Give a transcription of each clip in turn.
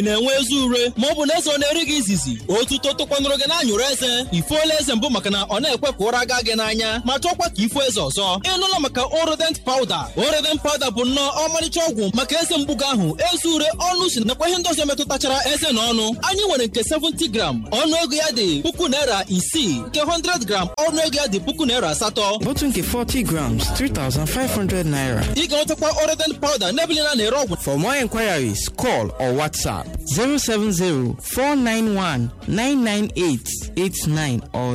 na-enwe ezi ure ma ọ bụ na eze ọ na-eri gị izizi otuto tụkwanụrụ gị n'anyụrụ eze ifuola eze mbụ maka na ọ na-ekwe ka ụra gaa gị n'anya ma chọkwa ka ifu eze ọzọ ịnụla maka orodent pawuda orodent pawuda bụ nnọọ ọmarịcha ọgwụ maka eze mgbugo ahụ ezi ure ọnụ si nakwa ihe ndị ọzọ metụtachara eze na ọnụ anyị nwere nke 70 gram ọnụ ego ya dị puku naira isii nke 100 gram ọnụ ego ya dị puku naira asatọ Bottle nke 40 grams, 3,500 naira. ị ga-enwetakwa orodent pawuda n'ebe niile a na-ere ọgwụ For more inquiries, call or WhatsApp 070 491 998 89 or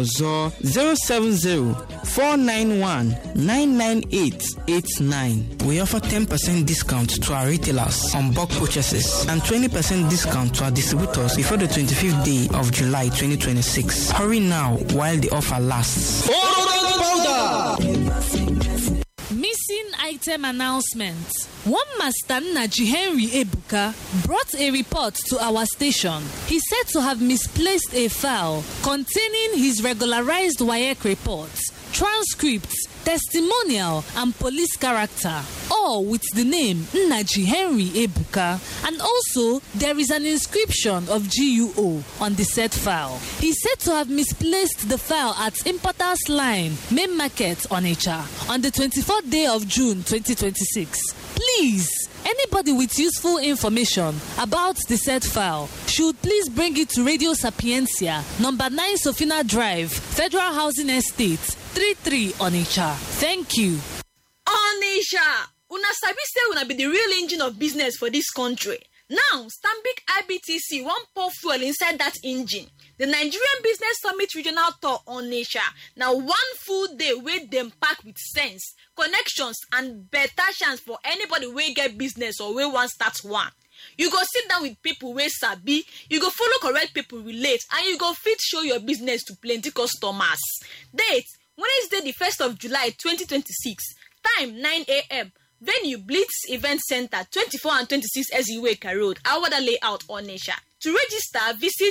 070 491 998 89. We offer 10% discount to our retailers on bulk purchases and 20% discount to our distributors before the 25th day of July 2026. Hurry now while the offer lasts. orodent pawuda Missing item announcement. One master Naji Henry Ebuka brought a report to our station. He said to have misplaced a file containing his regularized WAEC reports, transcripts, testimonial, and police character, all with the name Naji Henry Ebuka. And also, there is an inscription of GUO on the said file. He said to have misplaced the file at Importers Line, Main Market, Onitsha, on the 24th day of June 2026. Please, anybody with useful information about the said file should please bring it to Radio Sapiencia, number 9 Sofina Drive, Federal Housing Estate, 33 Onitsha. Thank you. Onisha, una sabi say una be the real engine of business for dis country. Now, Stanbic IBTC wan pour fuel inside dat engine. The Nigerian Business Summit Regional Tour Onisha na one full day wey dem pack with sense, connections and better chance for anybody wey get business or wey wan start one. You go sit down with people wey sabi, you go follow correct people relate and you go fit show your business to plenty customers. Date Wednesday the 1st of July 2026. Time 9am. Venue Blitz Event Center 24 and 26 Eziweka Road, Awada Layout, Onisha. To register, visit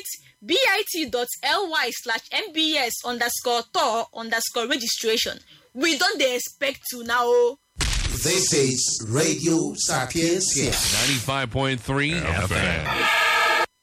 bit.ly slash mbs underscore tour underscore registration. We don dey expect you now o. This is Radio Sapiencia. 95.3 FM.